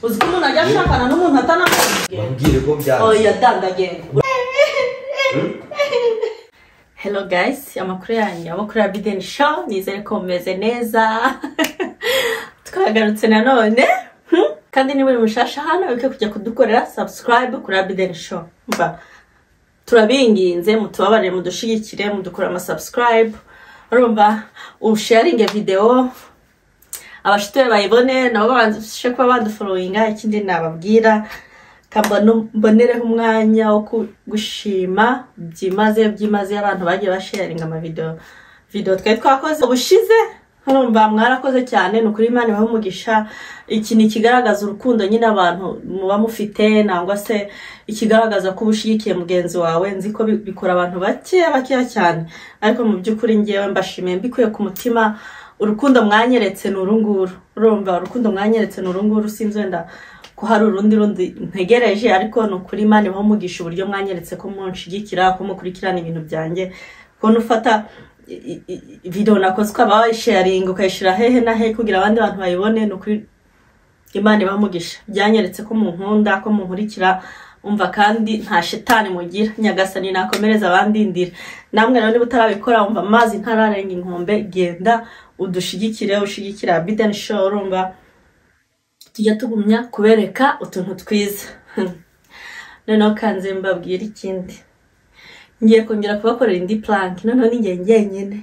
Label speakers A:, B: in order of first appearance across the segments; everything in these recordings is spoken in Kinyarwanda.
A: uziko umuntu ajya ashakana n'umuntu atanakubwiye
B: bambwire ko
A: oh
B: byanze
A: yadandagenda hello guys amakuru yanyu amakuru ya bideni show nizere ko mumeze neza twagarutse nanone hmm? kandi niba uri mushasha hano wibuke kujya kudukorera subscribe kuri abideni show mba turabinginze mutubabarire mudushigikire mudukore ama subscribe urumva usharinge video abashituye bayibone nabo babashe kuba baduforowinga ikindi nababwira kamba mbonereho umwanya wo ku- gushima byimazeyo byimazeyo abantu bagiye basharinga amavidewo video twari twakoze ubushize urumva mwarakoze cyane ni ukuri imana ibaha umugisha iki ni ikigaragaza urukundo nyine abantu muba mufite nangwa se ikigaragaza ko uba ushyigikiye mugenzi wawe nzi ko bi- bikora abantu bakeya bakeya cyane ariko mu by'ukuri ngewe mbashimiye mbikuye ku mutima urukundo mwanyeretse ni uru nguru urumva urukundo mwanyeretse ni uru nguru sinzi wenda ko hari urundi rundi ntegereje ariko ni ukuri imana ibaha umugisha uburyo mwanyeretse ko munshigikira ko mukurikirana ibintu byanjye ko nufata i- i- i- video nakoze ukaba wayisharinga ukayishyira hehe na hehe kugira abandi bantu bayibone ni ukuri imana ibamugisha byanyeretse ko mu nkunda ko munkurikira umva kandi nta shetani mugira nyagasani nakomereza abandindira namwe rero niba utarabikora wumva amazi ntararenga inkombe genda udushigikire ushigikira bideni show urumva tujya tugumya kubereka utuntu twiza noneho kanze mbabwire ikindi ngiye kongera kubakorera indi plank noneho ni njye njyenyine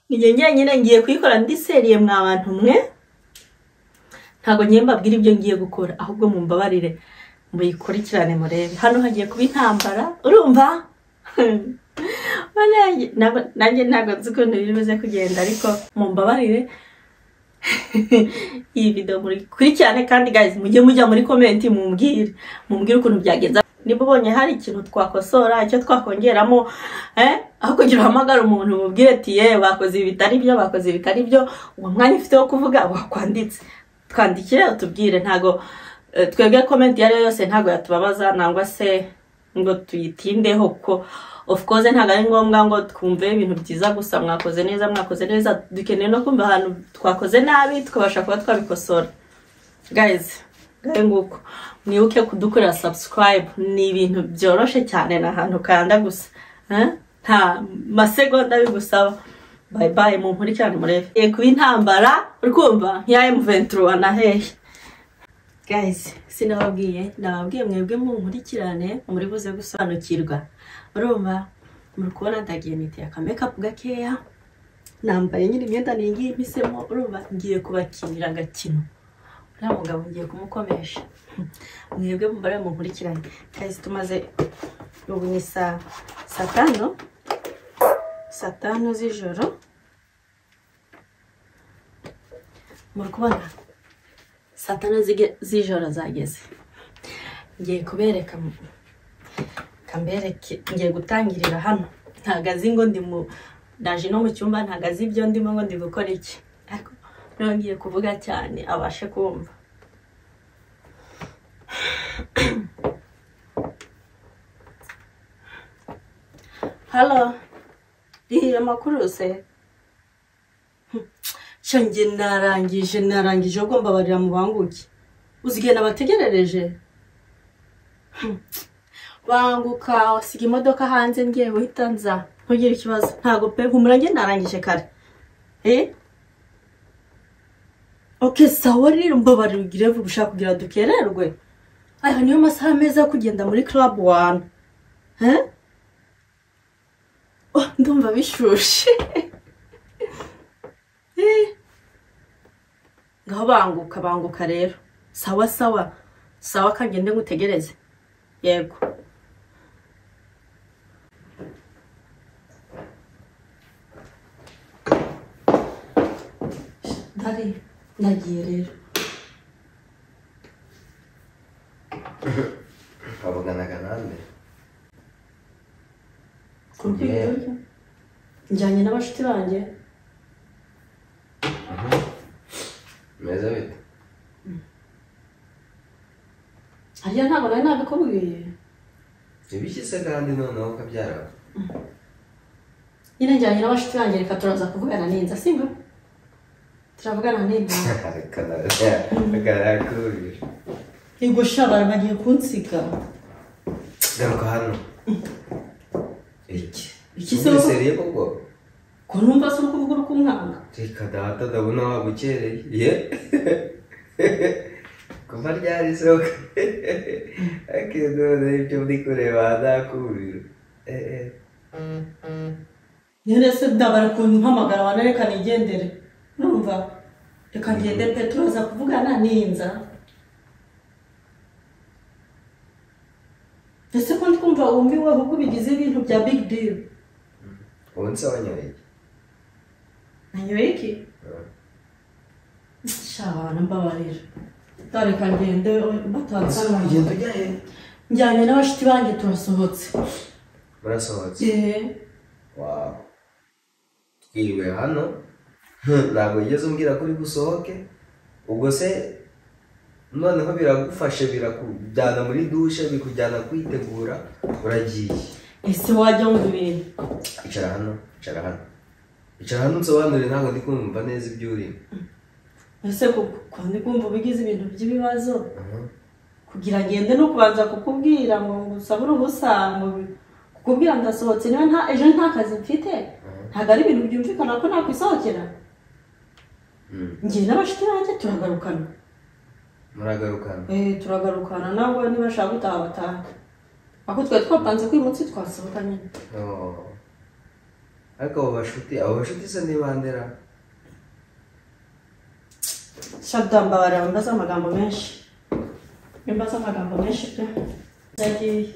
A: ni njye njyenyine ngiye kuyikora ndi seriye mwa bantu mwe ntabwo ngiye mbabwira ibyo ngiye gukora ahubwo mumbabarire muyikurikirane murebe hano hagiye kuba intambara urumva Bane, nabo- nanjye ntabwo nzi ukuntu biri buze kugenda ariko mumbabarire iyi video murikurikirane kandi guys mujye mujya muri comment mumbwire mumbwire ukuntu byagenze niba ubonye hari ikintu twakosora icyo twakongeramo eh, aho kugira uhamagare umuntu mubwire ati ye bakoze ibi bitari byo bakoze ibi bitari byo uwo mwanya ufite wo kuvuga wakwanditse twandikire utubwire ntago eh, twebwe comment iyo ari yo yose ntago yatubabaza nangwa se ngo tuyitindeho kuko of course ntabwo ari ngombwa ngo twumve ibintu byiza gusa mwakoze neza mwakoze neza dukeneye no kumva ahantu twakoze nabi tukabasha kuba twabikosora guys ngahe nguko mwibuke kudukorera subscribe ni ibintu byoroshye cyane ni ahantu ukanda gusa eh? nta masegonda bigusaba bye bye mu nkurikirane murebe Yego kuba intambara uri kumva nk'iya M23 na hehe guys sinababwiye nababwiye mwebwe mu nkurikirane muri buze gusobanukirwa urumva muri kubona ndagiye niteye akamakeup gakeya nambaye nyine imyenda ningiye mpisemo urumva ngiye kubakinira agakino nta mugabo ngiye kumukomesha mwebwe mubare munkurikirane kazi tumaze ubu ni saa saa tanu saa tanu z'ijoro muri kubona saa tanu zige- z'ijoro zageze ngiye kubereka mu- kambereke ngiye gutangirira hano ntabwo azi ngo ndi mu ndaje no mu cyumba ntabwo azi ibyo ndimo ngo ndi gukora iki ariko niba ngiye kuvuga cyane abashe kumva halo rihiye amakuru se cyo njye narangije narangije ahubwo mbabarira mu banguke uzi igihe nabategerereje banguka usiga imodoka hanze ngiye uhita nza ntugire ikibazo ntabwo pe humura njye narangije kare eh oke sawa rero mbabare ugire vuba ushaka kugira dukererwe aya niyo masaha meza yo kugenda muri club one eh oh, ndumva bishushe eh ngaho banguka banguka rero sawa sawa sawa kagende ngutegereze yego Dari, ndagiye rero.
B: twavuganaga nande
A: Kurwego. Njyanye n'abashuti banjye.
B: meze bite
A: Harya ntabwo nari nabikubwiye.
B: ntibishyitse kandi noneho ukabyara
A: Nyine njyanye n'abashuti banjye reka turaza kuvugana n'inza, sibyo?
C: turavugana n'intara
B: akarakubira
A: yego shara bagiye kunsiga
B: garuka hano iki
A: Iki se-
B: Umuseriye koko
A: ko numva se uri kuvuga uri kumwanga
B: reka data ndabona wabukereye ye kuva ryari isoko akenone ibyo ndi kureba hazakubira Eh, eh.
A: nyine se ndabara ukuntu mpamagara abantu reka nigendere numva reka ngende pe turaza kuvugana ninza ese ko ndumva wumviweho ko bigize ibintu bya big deal
B: ubu nsobanyoye iki
A: nanyoye iki
B: Eh,
A: shabana mbabarira reka ngende
B: ese
A: batanzanye
B: ugenda ujya he
A: njyanye n'abashiti banjye turasohotse
B: murasohotse
A: yeee
B: wawu twiriwe hano ntabwo wigeze umbwira ko uri gusohoke ubwo se noneho biragufashe birakujyana muri dushe bikujyana kwitegura uragiye
A: ese wajya wumva ibintu
B: icara hano icara hano icara hano unsobanurire ntabwo ndi kumva neza ibyo urimo
A: ese kuko ko ndi kumva uba ugize ibintu by'ibibazo kugira ngende no kubanza kukumbwira ngo ngusabe uruhusa ngo kukubwira ndasohotse niba nta ejo nta kazi mfite ntabwo ari ibintu byumvikana ko nakwisohokera
B: Mm.
A: njye n'abashuti banjye turagarukana
B: muragarukana
A: eh turagarukana nabwo niba ashaka gutaha bataha ako twari twapanze ko uyu munsi twasohoka nyine
B: Oh. ariko abo bashuti abo bashuti se ni bandera
A: shadamba barambaza amagambo menshi nimbaza amagambo menshi pe ndagiye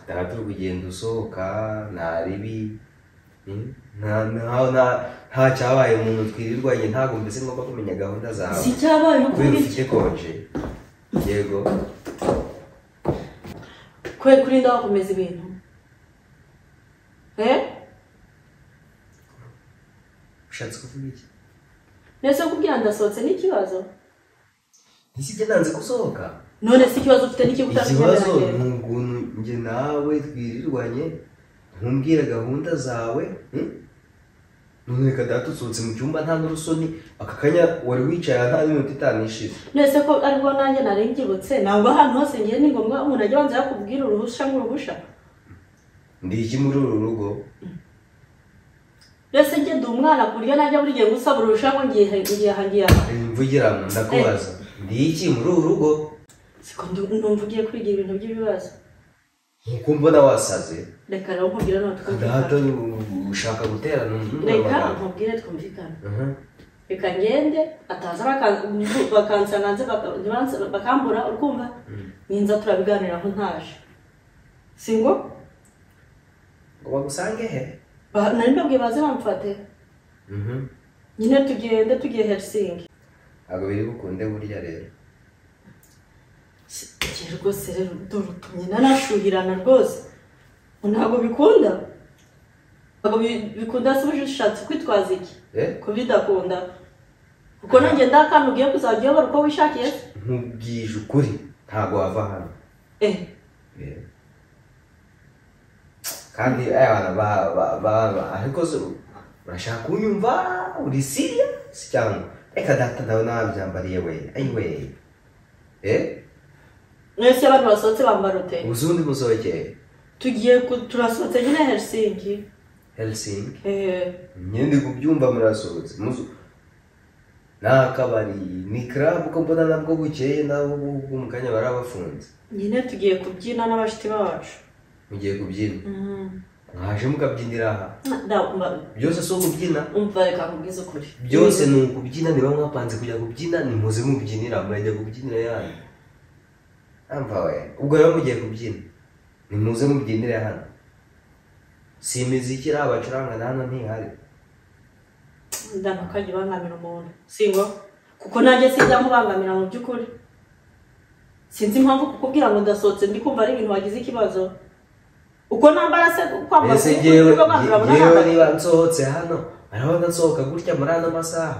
B: dara turi kugenda usohoka nta ribi Mm? nta nta- nta- nta cyabaye umuntu twirirwanye ntabwo mbese ngomba kumenya gahunda zawe
A: si cyabaye uko
B: kubera
A: bityo
B: ufite konje yego
A: kwe kurinda wakomeza ibintu eh
B: ushatse kuvuga iki
A: nese kubwira ndasohotse n'ikibazo
B: ntiki nanze gusohoka
A: none se ikibazo ufite
B: ikibazo ni
A: n'ikigutashyirangira
B: ukuntu njye nawe twirirwanye ntumbwire gahunda zawe mm? none reka data usohotse mu cyumba nta n'urusoni aka kanya wari wicaye aha nta n'iminota itanu ishize
A: nese ko aribwo nanjye nari ngibutse ntabwo ahantu hose ngiye ni ngombwa umuntu ajya abanza yakubwira uruhusha nk'uruhusha
B: ndi iki muri uru rugo
A: nese njye ndi umwana ku buryo najya buri gihe ngusaba uruhusha ngo ngiye ngiye aha ngiye aha
B: mvugiramo ndakubaza ndi iki muri uru rugo
A: siko numva ugiye kwigira ibintu by'ibibazo
B: nkuko mbona wasaze
A: reka rero nkubwire nawe
B: data
A: twumvikane
B: ushaka guterana umuntu
A: reka
B: amagambo.
A: nkubwire twumvikane
B: Aha.
A: reka ngende ataza baka- bakansana hanze baka- ntibansa- bakambura urwumva
B: Mm.
A: ninza turabiganiraho ntaje si ngo
B: ngo bagusange he
A: Ba- nari mbabwiye baze bamfate
B: Mhm.
A: nyine tugende tugiye herisingi
B: ntabwo biri bukunde burya rero
A: igihe rwose rero durutumye nanashuhirana rwose ngo ntabwo bikunda ntabwo bi- bikunda se uje ushatse kwitwaza iki
B: Eh?
A: ko bidakunda kuko nanjye nda akantu ugiye kuzajya uyobora uko wishakiye se
B: nkubwije ukuri ntabwo wava hano
A: eh
B: Eh. kandi aya bantu ba- ba- ba- ba- ariko se urashaka kunyumva uri serious cyangwa reka data ndabona wabyambariye we ayiwe eh
A: mwese abantu basohotse bambara ute
B: ubuzundi musohokeye
A: tugiye ku- turasohotse nyine herisingi
B: Helsinki
A: eh
B: imyenda kubyumva murasohotse muzu ni akabari ni club ko mbona nabwo bukeye nabo ubwo mu kanya barabafunze
A: nyine tugiye kubyina n'abashuti bacu
B: mugiye kubyina
A: Mm.
B: mwaje mukabyinira aha
A: Da- mba-
B: byose si ukubyina
A: umva reka nkubwize ukuri
B: byose ni ukubyina niba mwapanze kujya kubyina nimuze mubyinira murajya kubyinira yani amva we ubwo rero mugiye kubyina nimuze mubyinire hano si imiziki iri abacuranga na hano ntihari
A: ndanakajya ubangamira umuntu singo kuko nanjye sinjya mubangamira mu by'ukuri sinzi impamvu kukubwira ngo ndasohotse ndi kumva ari ibintu wagize ikibazo uko nambara se kwambaza
B: mbese
A: uko
B: ngewe
A: uri kwambara
B: nge- ngewe
A: urahambara.
B: niba nsohotse hano arabona nsohoka gutya muri ano masaha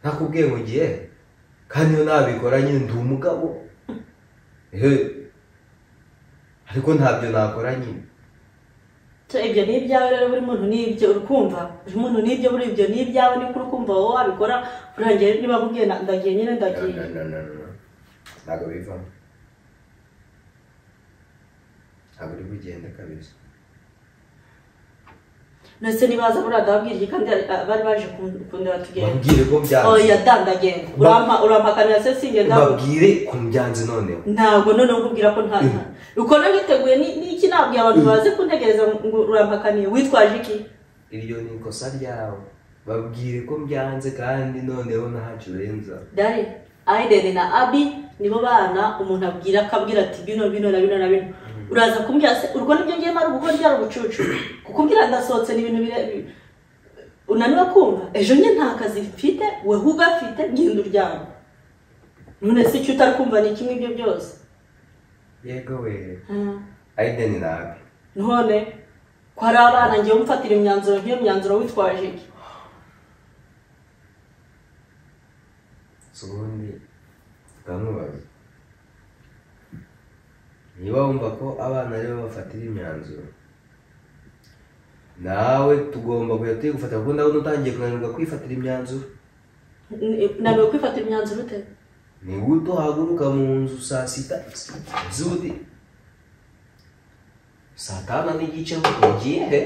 B: nakubwiye ngo ngiye kandi iyo nabikora nyine ndi umugabo ehe ariko ntabyo nakora nyine
A: Tu- ibyo ni ibyawe rero buri muntu ni ibyo urukumva buri muntu ni ibyo buri ibyo ni ibyawe niba urukumva wowe wabikora urangiye niba akubwiye na- ndagiye nyine ndagiye
B: no no no no ntabwo bivamo ntabwo uri bugende kabisa
A: ndetse nibaza buriya ndababwira iki kandi ari- a- bari baje kun- kundeba tugenda
B: babwire ko byanze
A: oya dandagenga
B: Ba-
A: urampakanira se singenda
B: babwire ko byanze noneho
A: ntabwo noneho nkubwira ko nta nta uko nabiteguye ni- niki nabwiye abantu baze kuntegereza ngo urampakaniye witwaje iki
B: iryo ni ikosa ryawe babwire ko byanze kandi noneho ntacyo urenza
A: dare aideni na abi nibo bana umuntu abwira akabwira ati bino bino na bino na bino uraza kumbwira se urwo nibyo ngiye mara gukora byari ubucucu kukubwira ndasohotse ni ibintu bire bi- unaniwe kumva ejo nye nta kazi mfite we ugafite genda uryama none se icyo utari kumva ni kimwe ibyo byose
B: yego we
A: Hmm.
B: ayideni nabi
A: none ko hari abana ngiye umfatira imyanzuro nk'iyo myanzuro witwaje iki
B: si ubundi bwamubaza niba wumva ko abana aribo bafatira imyanzuro nawe tugomba kujya tuyigufata kuko ndabona utangiye kunanirwa kwifatira imyanzuro
A: N- naniwe kwifatira imyanzuro ute
B: ni gute uhaguruka mu nzu saa sita z'ubuti saa tanu n'igice ugiye he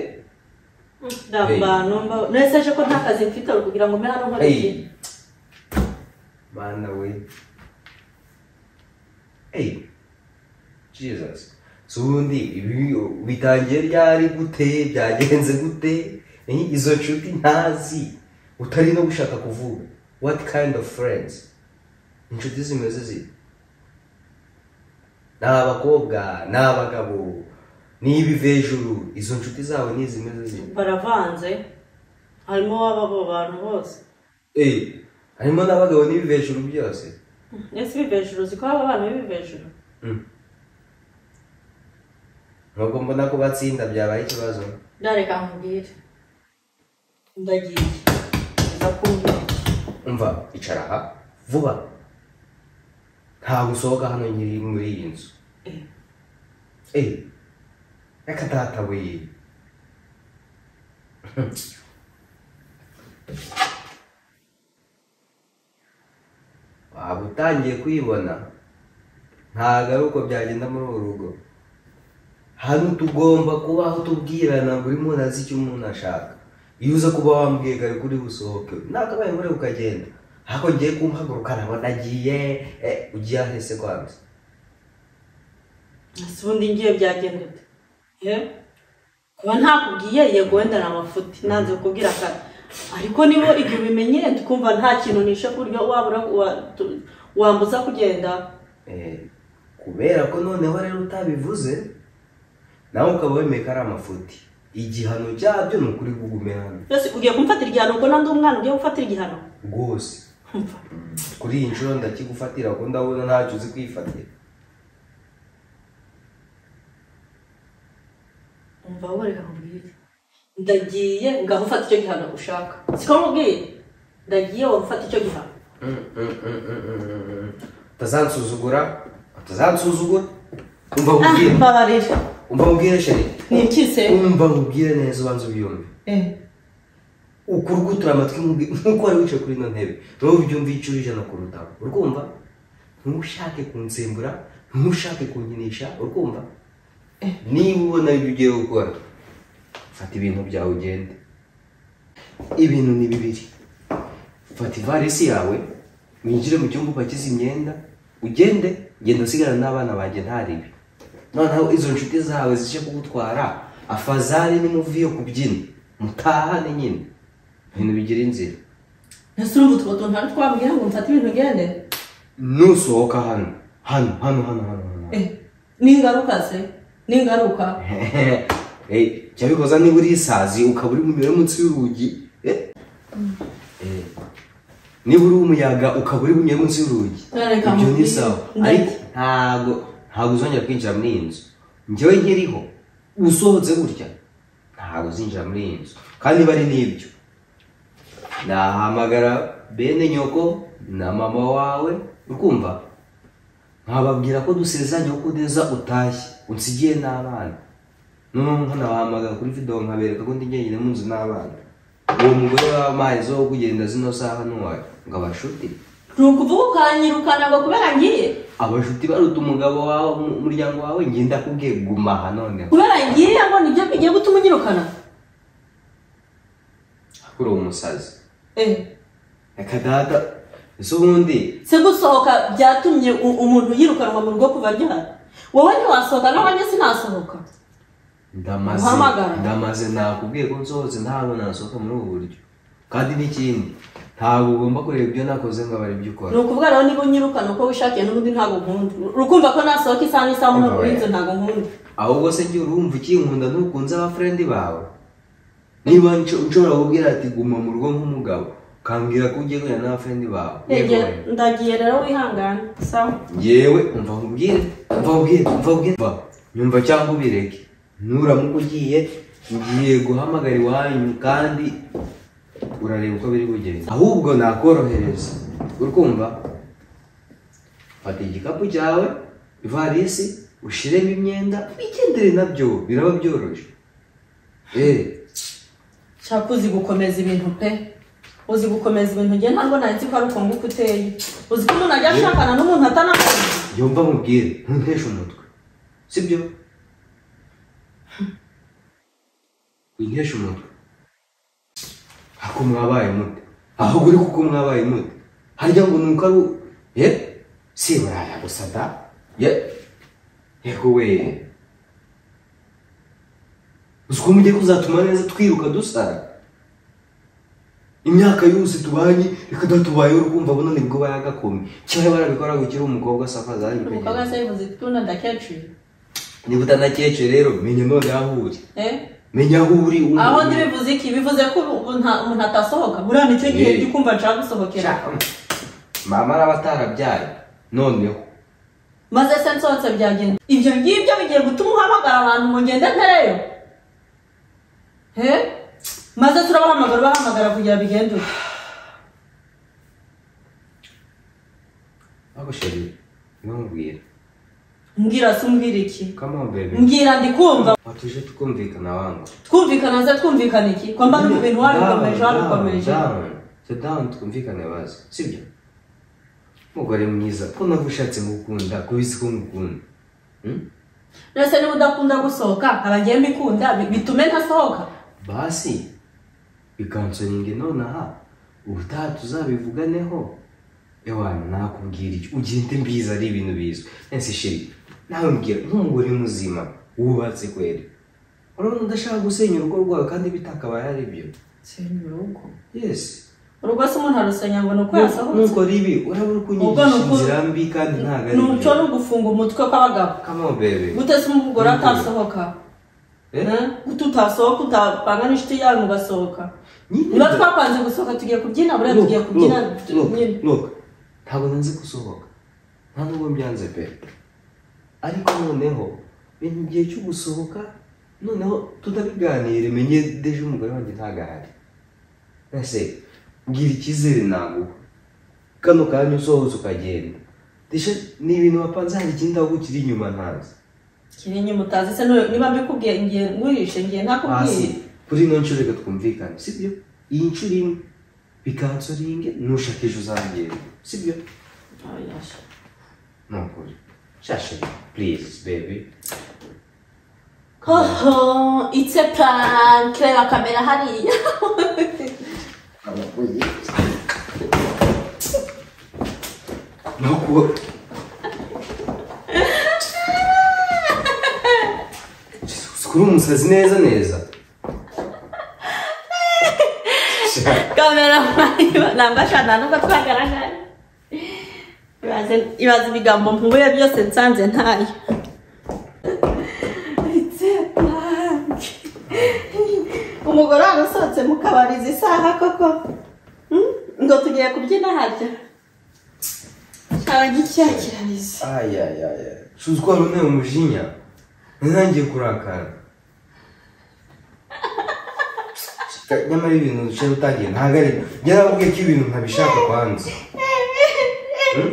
A: ndambana mbaho nese ejo ko nta kazi mfite uri kugira ngo mbe hano nkore iki
B: Hey. Mana we. Hey. Jesus. Sundi ibi bitangiye ryari gute byagenze gute Ni izo nshuti ntazi utari no gushaka kuvuga what kind of friends inshuti zimeze zite ni abakobwa ni abagabo ni ibivejuru izo nshuti zawe ni izimeze zite
A: baravanze harimo waba abo bantu bose
B: Eh, harimo n'abagabo n'ibivejuru byose
A: ese ibivejuru uzi ko haba abana b'ibivejuru
B: nubwo mbona ko batsinda byabaye ikibazo
A: ndareka nkubwire ndagiye ndakubwira
B: umva icara aha vuba ntabwo usohoka hano nyiri muri iyi nzu
A: Eh.
B: eee reka databuye waba utangiye kuyibona ntabwo ari uko byagenda muri uru rugo hano tugomba kubaho tubwirana buri muntu azi icyo umuntu ashaka iyo uza kuba wambwiye kare kuri busohoke nakabaye muri ukagenda ariko ngiye kumpaguruka nabona agiye eh, ugiye ahese kwanza
A: ese ubundi ngiye byagenda ute ye kuba ntakubwiye yego wenda ni amafuti nanze kukubwira kare ariko niba ibyo ubimenye tukumva nta kintu nishe ku buryo wabura wa- tu- wambuza kugenda
B: Eh, kubera ko noneho rero utabivuze nawe ukaba wemeye ko ari amafuti igihano cyabyo ni ukuri bugumehano
A: mbese ugiye kumfatira igihano ko nandi umwana ugiye gufatira igihano
B: rwose
A: Umva,
B: kuri iyi nshuro ndakigufatira kuko ndabona ntacyo uzi kwifatira
A: umva wowe reka nkubwire ndagiye ngaho ufata icyo gihano ushaka siko nkubwiye ndagiye wowe ufata icyo gihano
B: utazansuzugura utazansuzugura umva
A: ah
B: nkubwire
A: mbabarira
B: umva nkubwire sheri
A: ni iki se
B: umva nkubwire neza ubanza ubyumve ukuri gutura amatwi nkubwi- nk'uko wari wicaye kuri ino ntebe wowe ubyumva inshuro ijana kurutaho urukumva ntushake kunsembura ntushake kunkinisha urukumva niba ubona ibyo ugiye gukora fata ibintu byawe ugende ibintu ni bibiri fata ivarisi yawe winjire mu cyumba upakize imyenda ugende genda usigarana n'abana banjye ntaribi noneho izo nshuti zawe zije kugutwara afazari n'imuvi yo kubyina mutahane nyine ibintu bigira inzira
A: ese urumva utwo tuntu ntari twabwira ngo mfate ibintu ugende
B: nusohoka hano hano hano hano hano hano
A: Eh, ni ingaruka se ni ingaruka
B: Eh, jya bikoza niba uri isazi ukaba uri mu mibare munsi y'urugi eh? Eh, niba uri umuyaga ukaba uri mu mibare munsi y'urugi
A: None reka
B: ibyo ni
A: nkubwire.
B: sawa
A: Ndagiye.
B: ariko ntabwo ntabwo uzongera kwinjira muri iyi nzu njyewe nkiriho usohotse gutya ntabwo uzinjira muri iyi nzu kandi niba ari n'ibyo nahamagara bene nyoko na mama wawe ukumva nkababwira ko dusezeranye ko kudeza utashye unsigiye n'abana noneho nkanabahamagara kuri video nkabereka ko ndi njyenyine mu nzu n'abana uwo mugore w'amazi wo kugenda zino saha ntiwayo ngo abashuti
A: ni ukuvuga ukanyirukana ngo kubera ngiye
B: abashuti baruta umugabo wawe mu- umuryango wawe ngiye ndakubwiye guma aha noneho
A: kubera ngiye ngo nibyo bigiye gutuma unyirukana
B: kuri uwo musazi
A: eee
B: reka data ese ubundi
A: se gusohoka byatumye u- umuntu yirukanwa mu rugo kuva ryahari wowe ntiwasohoka n'abanye sinasohoka
B: ndamaze
A: Uhamagara.
B: ndamaze nakubwiye ko nsohotse ntabwo nasohoka muri ubu buryo kandi n'ikindi ntabwo ugomba kureba ibyo nakoze ngo abara ibyo ukora
A: ni ukuvuga rero niba unyirukana uko wishakiye n'ubundi ntabwo nkunda rukumva ko nasohoka isaha n'isaha muri
B: Oya.
A: inzu ntabwo nkunda
B: ahubwo se njye urumva ikinkunda ntukunze abafurendi bawe niba nco- nshobora kubwira ati guma mu rugo nk'umugabo ukambwira ko ugiye guhura n'abafurendi bawe
A: Ege,
B: yewe.
A: ndagiye rero wihangane sawa
B: yewe umva nkubwire umva nkubwire umva nkubwire umva nyumva cyangwa ubireke nuramuka ugiye ngiye guhamagara iwanyu kandi urareba uko biri bugende ahubwo nakorohereza urukumva fata igikapu cyawe ivarisi ushiremo imyenda wigendere nabyo biraba byoroshye eee
A: nshaka uzi gukomeza ibintu pe uzi gukomeza ibintu njye ntabwo nahise ko ari uko nguko uteye uzi ko umuntu ajya ashakana n'umuntu atanakunda
B: yumva nkubwire ntunteshe umutwe sibyo winteshe umutwe ako mwabaye mute aho uri kuko mwabaye mute harya ngo nuko ari u- ye si buraya gusa da ye yego we uzi ko mugiye kuzatuma neza twiruka dusara imyaka yose tubanye reka datubayeho urukumva buno nibwo bayagakome kimwe barabikora ngo ukiri umukobwa safaza
A: umukobwa se yavuze ko unadakecuru
B: niba utanakecye rero menya none aho uri
A: eh
B: menya aho uri ubu-
A: aho ntibivuze iki bivuze ko ubu nta- umuntu atasohoka buriya nicyo gihe
B: Yee.
A: njya ukumva nshaka gusohokera
B: Sha, mama araba atarabyaye noneho
A: maze se nsohotse byagenda ibyo ngibyo bigiye gutuma uhamagara abantu ngo ngende ntereyo he maze turabahamagara ubahamagara kugira bigende uko
B: ako sheri ntumbwire
A: mbwira se umbwira iki
B: kama bebe
A: mbwira ndi kumva
B: watuje tukumvikana wangu
A: twumvikana se twumvikana iki ko mba mu bintu warikomeje warikomeje
B: tudamu twumvikane bazi sibyo umugore mwiza ko nawe ushatse gukunda kubisi ko ngukunda Hmm?
A: rese niba udakunda gusohoka abagiye mbikunda bi- bitume ntasohoka
B: basi bikansoringe nonaha ubutaha tuzabivuganeho ewana nakubwira icyo ugende mbizi ari ibintu bizwi ese shiri nawe mbwira nk'umugore muzima wubatse kweri urabona udashaka gusenya urugo rwawe kandi bitakabaye ari byo yesi
A: urugo se umuntu arusenya ngo ni uko yasohotse
B: nuko ribi urabona uko
A: Ubwo
B: unyigisha
A: ni uko-
B: inzira mbi kandi ntabwo ari
A: ni umuco ni ugufunga umutwe kw'abagabo
B: kamo bebe
A: gute se umugore atasohoka
B: Eh?
A: Eh? gute utasohoka utapanga n'inshuti yawe mugasohoka
B: Nyine-
A: niba twapanze gusohoka tugiye kubyina buriya tugiye
B: Look,
A: kubyina
B: look,
A: nyine
B: look, look. ntabwo nanze gusohoka nta nubwo mbyanze pe ariko noneho menya igihe cyo gusohoka noneho tutabiganire menye deje umugore wanjye ntabwo ahari ese mbwira icyizere naguha kano kanya usohotse ukagenda deje ni ibintu wapanze hari ikindi aho ukiri inyuma ntazi
A: kiri inyuma utazi se n'uyu- niba mbikubwiye ngiye ngurishe ngiye
B: hasi
A: ntakubwiye
B: kuri ino nshuro reka twumvikane sibyo iyi nshuro imwe bikansoringe nushaka ejo uzagenda sibyo
A: Oya, sha.
B: Nukuri. Shasha, please, baby.
A: Hoho, it's a prank reba kamera hariya
B: Nuku. Jesus, kuri umusazi neza neza. Sha-
A: kamera hariya namba shana nubwo twagaragara Ibaze- ibaze ibigambo mpubuye byose nsanze ntayo It's a prank. umugore wanyu usohotse mu kabari izi saha koko Hmm? ngo tugiye kubyina harya abagikirikiraniza
B: Ay, ay, ay, ay. Shuzi ko hari umwe umujinya. Ntangiye kurakara. Sha- Nyamara ibintu duce utangiye ntabwo ari. Yarabwiye ko ibintu ntabishaka kwanza. Hmm?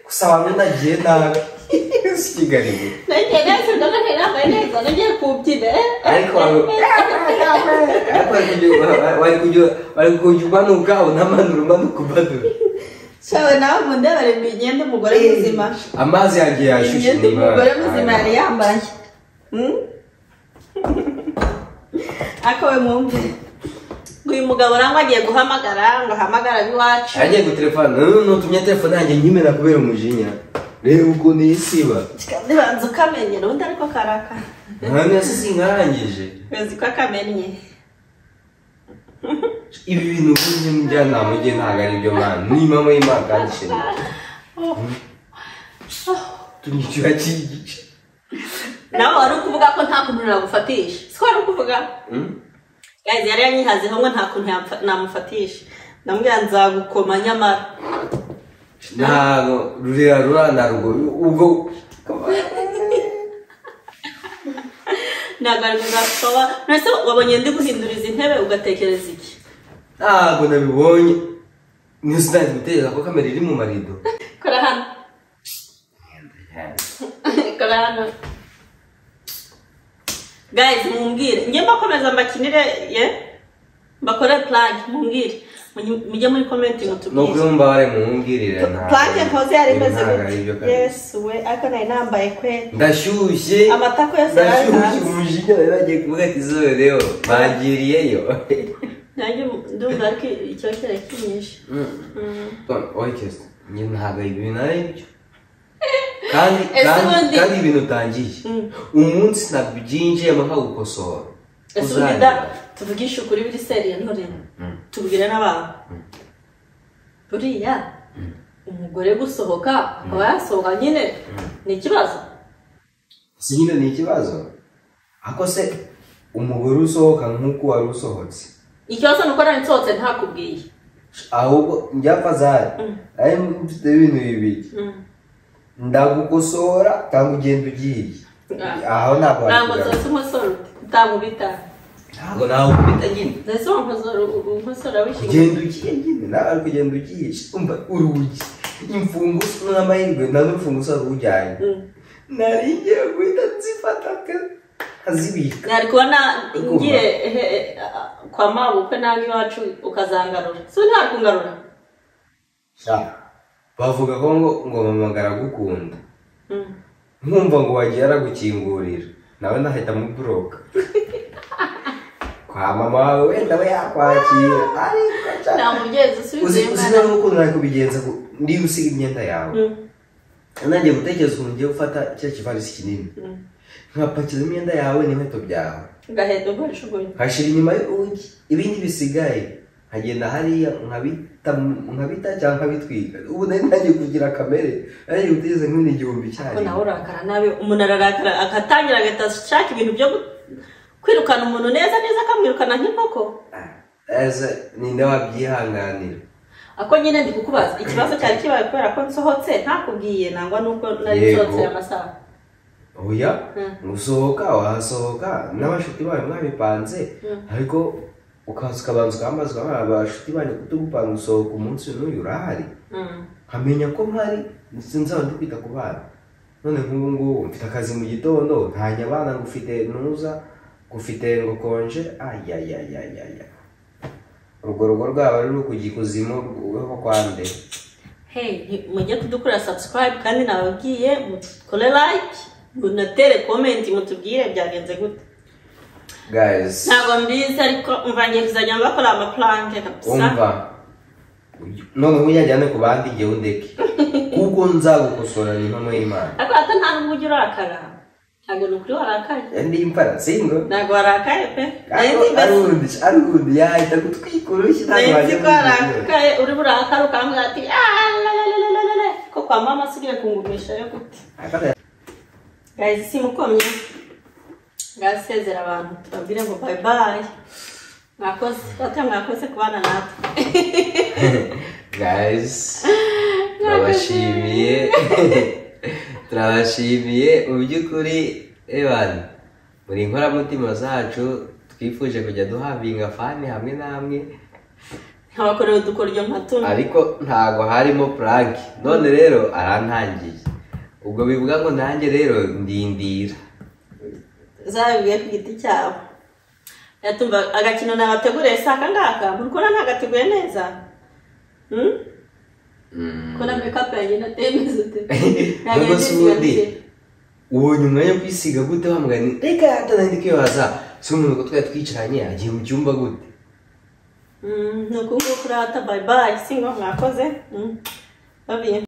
B: Gusa abantu nagiye nabi. Sikigariwe.
A: nagere kugeza nagiye kubyina
B: ariko wari ariko wari kujya- wari kujya- wari kujya umanuka unamanura umanuka umanura
A: shawe nawe ngo ndebere imyenda umugore muzima
B: amazi yagiye yashushe
A: imyenda
B: niba-
A: umugore muzima yari yambaye Hmm? ariko we mwumve ngo uyu mugabo nangwa agiye guhamagara ngo ahamagara ab'iwacu
B: agiye gutelefona none nutumye telefone yanjye nyimena kubera umujinya reba ukuntu yisiba
A: ndibanza ukamenyera ubundi ariko karaka
B: nta nasi sinkarangije
A: uzi ko akamennye
B: ibi bintu by'uyu mujyanama ugiye ntabwo ari byo mwana ni mama y'imana kandi ishema tunyicira cyigice
A: nawe wari ukuvuga ko nta kuntu nagufatisha siko wari ukuvuga Guys, yari yanyihazeho ngo nta kuntu yapfa- namufatisha ndamubwira nzagukoma nyamara
B: ntabwo rurera rura na rwo ubwo
A: ntabwo ari kuzakusoba nese wabonye ndi guhindura izi ntebe ugatekereza iki
B: ntabwo nabibonye niyo sinari gutekereza ko kamera iri mu marido
A: kora hano kora hano Guys, mumbwire njye mbakomeza mbakinire ye mbakore plug mumbwire Munyi- mujye muri commenting mutubwire
B: nuko mba wari mumbwirire ntabwo-
A: plug nkoze yari imeze
B: ntabwo ari byo
A: gute
B: kabisa.
A: yes we ariko nari nambaye kwe
B: ndashyushye
A: Amatako yose
B: ndashyushye
A: yaratanze.
B: umujinya rero agiye kuvuga ati izuba rero bagiriyeyo
A: nanjye ndumva ariko icyo kirakinyishe Mm.
B: orikesita njye ntabwo ibintu ari byo kandi
A: Ese
B: kandi
A: ubundi-
B: kandi ibintu utangiye umunsi ntabwo ubyinjiyemo nkagukosora
A: ese
B: Uzagira.
A: ubida tuvugishe ukuri biri seriye ntore tubwire n'abantu buriya umugore gusohoka akaba yasohoka nyine ni ikibazo
B: si nyine ni ikibazo ako se umugore usohoka nk'uko wari usohotse
A: ikibazo ni uko nari nsohotse ntakubwiye
B: ahubwo njyapfa zari ari mfite ibintu bibiri ndagukosora cyangwa ugenda ugiye aho ntabwo
A: ntabwo
B: wakugana.
A: nsohotse umusore utamubita
B: ntabwo nawe ubita nyine
A: ndetse uwo musore umusore wishyuye
B: ugenda ugiye nyine nawe ari kugenda ugiye umva urugi imfunguzo n'amahirwe nta n'urufunguzo rwujyanye nari ngiye guhita nzifata ka- nkazibika
A: nari kubona ngiye ehe, eh, kwa mabukwe nabi iwacu ukazangarura si we ntakungarura
B: Sha, bavuga ko ngo ngo mama aragukunda nkumva ngo wagiye aragukingurira nawe nahita muburoka kwa mama wawe wenda we yakwakira ariko cyane
A: nta mubyeyi usubiza
B: uzi
A: uyu
B: uzi
A: mwana
B: nawe ukuntu nari kubigenza ngo ndi gusiga imyenda yawe nanjye gutekereza ukuntu ngiye gufata cya kivarisi kinini nkapakiza imyenda yawe n'inkweto byawe
A: ugahenda ukoresha ugoye
B: nkashira inyuma y'urugi ibindi bisigaye nkagenda hariya nkabita nkabita cyangwa nkabitwika ubu nari ntangiye kugira kamere nari gutegereza nk'ibindi igihumbi
A: ko nawe
B: icyarimwe
A: urakara nabi umuntu ararakara agatangira agahita ashaka ibintu byo gu- kwirukana umuntu neza neza akamwirukana nk'inkoko
B: ese ninde wabyihanganira
A: ako nyine ndi kukubaza ikibazo cyari kibaye kubera ko nsohotse ntakubwiye nangwa n'ubwo nari
B: Yego.
A: nsohotse aya masaha
B: oya
A: Mm.
B: usohoka wahasohoka n'abashuti bawe mwabipanze ariko ukaza ukabanza ukambaza ukabona abashuti banyu kutugupanga usohoka umunsi n'uyu urahari
A: Mm.
B: nkamenya ko mpari ndetse nzaba ndi kwita ku bana none nk'ubu ngubu mfite akazi mu gitondo ntanya abana ngo ufite ntuza ufite ngo konje ayayayayaya urwo rugo rwaba ruri kujya ikuzimu rwo kwa nde
A: hey nti- mujye kudukorera subscribe kandi nababwiye mukore like munatere comment mutubwire byagenze gute
B: guys
A: ntabwo mbizi ariko umva ngiye kuzajya mbakora amaplanke kabisa
B: umva none ubu yajyane ku bandi njyewe undeke kuko nzagukosora ni impamo y'imana
A: ariko hata nta n'ubwo ujya urakara ntabwo ni ukuri warakaye
B: ndi impara singo
A: ntabwo warakaye pe
B: ariko arundi arundi yahita kutwika urushyi ntabwo
A: nzi
B: wajya
A: ko warakaye uri burakara ukambwira ati "Alalalalala." ko kwa mama asigaye kungumisha yo gute
B: kujya
A: gazi simukomye ngasezera abantu tubabwire ngo bye bye mwakoze bata mwakoze kubana natwe
B: guys turabashimiye turabashimiye mu by'ukuri ebana muri inkoramutima zacu twifuje kujya duhabwa ingafani hamwe na hamwe
A: nkabakorera udukoryo nka tuno
B: ariko ntago harimo prank none rero arantangiye ubwo bivuga ngo nanjye rero ndindira
A: zabibuye ku giti cyabo yatumva agakino nabateguriye si aka ngaka murikubona ntagateguye neza Hmm? ko na mekapu yanjye nateye neza ute
B: ntabwo si ubundi ubonye umwanya wo kwisiga gute wambaye ni reka atanahita kwibaza si umuntu ko twari twicaranye agiye mu cyumba gute
A: ni uku nguku urata bayibayi si ngo mwakoze babiye